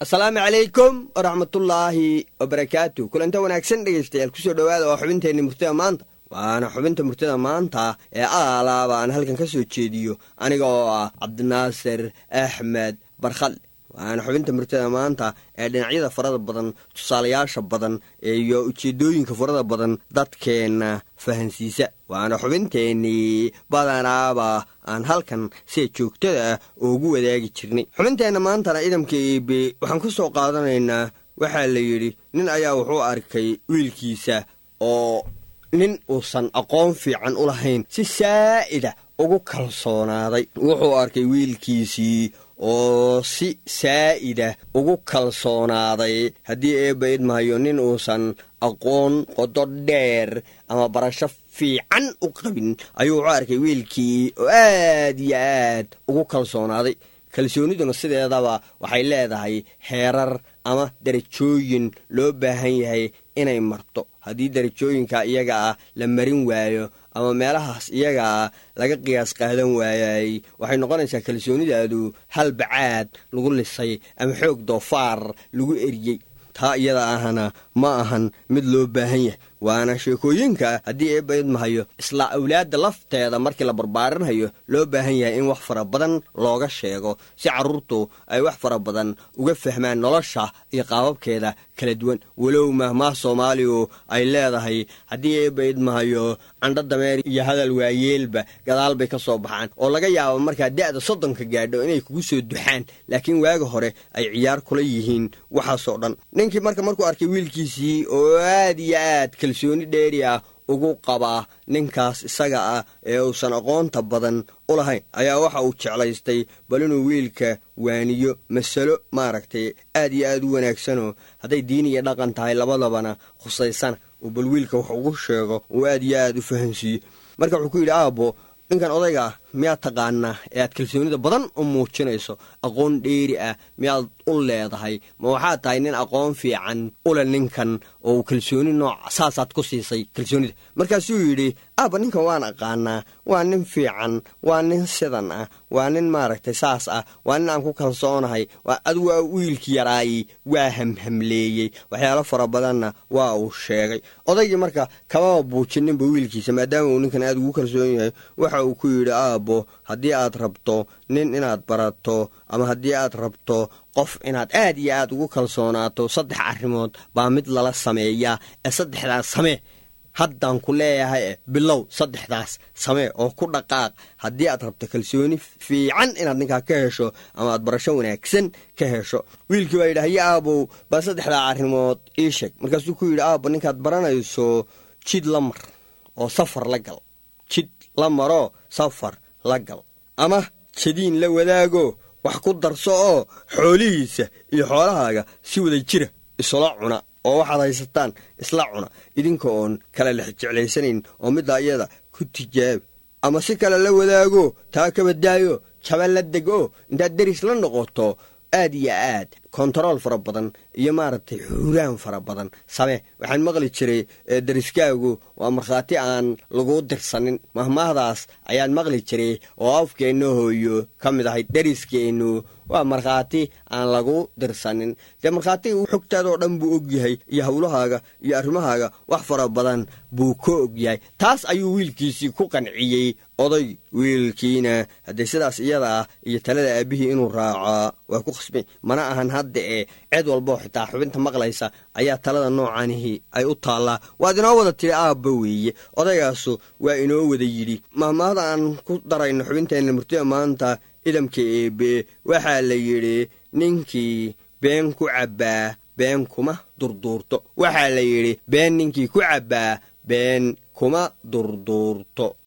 asalaamu calaykum waraxmatullaahi wabarakaatu kulanta wanaagsan dhegaystayaal kusoo dhowaada waa xubinteenni murtida maanta waana xubinta murtida maanta ee aalaaba aan halkan ka soo jeediyo aniga oo ah cabdinaasir axmed barkhadle waana xubinta murtida maanta ee dhinacyada farada badan tusaalayaasha badan iyo ujeedooyinka farada badan dadkeenna fahansiisa waana xubinteennii badanaaba aan halkan sida joogtada ah ugu wadaagi jirnay xubinteenna maantana idamka eebe waxaan ku soo qaadanaynaa waxaa la yidhi nin ayaa wuxuu arkay wiilkiisa oo nin uusan aqoon fiican u lahayn si saa'ida ugu kalsoonaaday wuxuu arkay wiilkiisii oo si saa'ida ugu kalsoonaaday haddii eebba idmahayo nin uusan aqoon qodo dheer ama barasho fiican u qabin ayuu wuxuu arkay wiilkii oo aad iyo aad ugu kalsoonaaday kalsooniduna sideedaba waxay leedahay heerar ama darajooyin loo baahan yahay inay marto haddii darajooyinka iyaga ah la marin waayo ama meelahaas iyaga ah laga qiyaas qaadan waayay waxay noqonaysaa kalsoonidaadu hal bacaad lagu lisay ama xoog doofaar lagu eriyey taa iyada ahna ma ahan mid loo baahan yahay waana sheekooyinka haddii eebba idmahayo isla awlaadda lafteeda markii la barbaarinhayo loo baahan yahay in wax fara badan looga sheego si carruurtu ay wax fara badan uga fahmaan nolosha iyo qaababkeeda kala duwan walow mahmaah soomaaligu ay leedahay haddii eebba idmahayo candho dameer iyo hadal waayeelba gadaal bay ka soo baxaan oo laga yaabo markaa da'da soddonka gaadho inay kugu soo duxaan laakiin waaga hore ay ciyaar kula yihiin waxaasoo dhan ninkii marka markuu arkay wiilkiisii oo aad iyo aad kalsooni dheeri ah ugu qabaa ninkaas isaga ah ee uusan aqoonta badan u lahayn ayaa waxa uu jeclaystay bal inuu wiilka waaniyo masalo maaragtay aad iyo aad u wanaagsanoo hadday diin iyo dhaqan tahay labadabana khusaysana uu bal wiilka wax ugu sheego uu aad iyo aad u fahansiiyo marka wuxuu ku yidhi aabbo ninkan odayga ah miyaad taqaanaa ee aad kalsoonida badan u muujinayso aqoon dheeri ah miyaad u leedahay ma waxaad tahay nin aqoon fiican ule ninkan oo uu kalsooni nooc saasaad ku siisay kalsoonida markaasuu yidhi aabba ninkan waan aqaanaa waa nin fiican waa nin sidan ah waa nin maaragtay saas ah waa nin aan ku kalsoonahay adigu waa wiilkii yaraayi waa hamhamleeyey waxyaalo fara badanna waa uu sheegay odaygii marka kamaba buujininba wiilkiisa maadaama uu ninkan aad ugu kalsoon yahay waxa uu ku yidhi aabbo haddii aad rabto nin inaad barato ama haddii aad rabto qof inaad aad iyo aad ugu kalsoonaato saddex arrimood baa mid lala sameeyaa ee saddexdaas samee haddaan ku leeyahay e bilow saddexdaas samee oo ku dhaqaaq haddii aad rabto kalsooni fiican inaad ninkaa ka hesho ama aad barasho wanaagsan ka hesho wiilkii baa yidhi haye aabow bal saddexdaa arrimood ii sheeg markaasuu ku yidhi aabbo ninkaad baranayso jid la mar oo safar la gal jid la maroo safar la gal ama jadiin la wadaago wax ku darso oo xoolihiisa iyo xoolahaaga si wada jira isula cuna oo waxaad haysataan isla cuna idinka oon kala lex jeclaysanayn oo middaa iyada ku tijaabi ama si kale la wadaago taa ka badaayo jaba la dego intaad deris la noqoto aad iyo aad kontarool fara badan iyo maaragtay xuuraan fara badan samee waxaan maqli jiray deriskaagu waa markhaati aan laguu dirsanin mahmaahdaas ayaan maqli jiray oo afkeenna hooyo ka mid ahay deriskeennu waa markhaati aan lagu dirsanin dee markhaatiga xogtaadoo dhan buu ogyahay iyo howlahaaga iyo arrimahaaga wax fara badan buu ka ogyahay taas ayuu wiilkiisii ku qanciyey oday wiilkiina haddee sidaas iyada ah iyo talada aabbihii inuu raacaa waa ku khasbay mana ahan hadda ee ceed walboo xitaa xubinta maqlaysa ayaa talada noocanihii ay u taallaa waad inoo wada tiri aabba weeye odaygaasu waa inoo wada yidhi mahmaahda aan ku darayno xubinteenna murtida maanta idamka eebe waxaa la yidhi ninkii been ku cabbaa been kuma durduurto waxaa la yidhi been ninkii ku cabbaa been kuma durduurto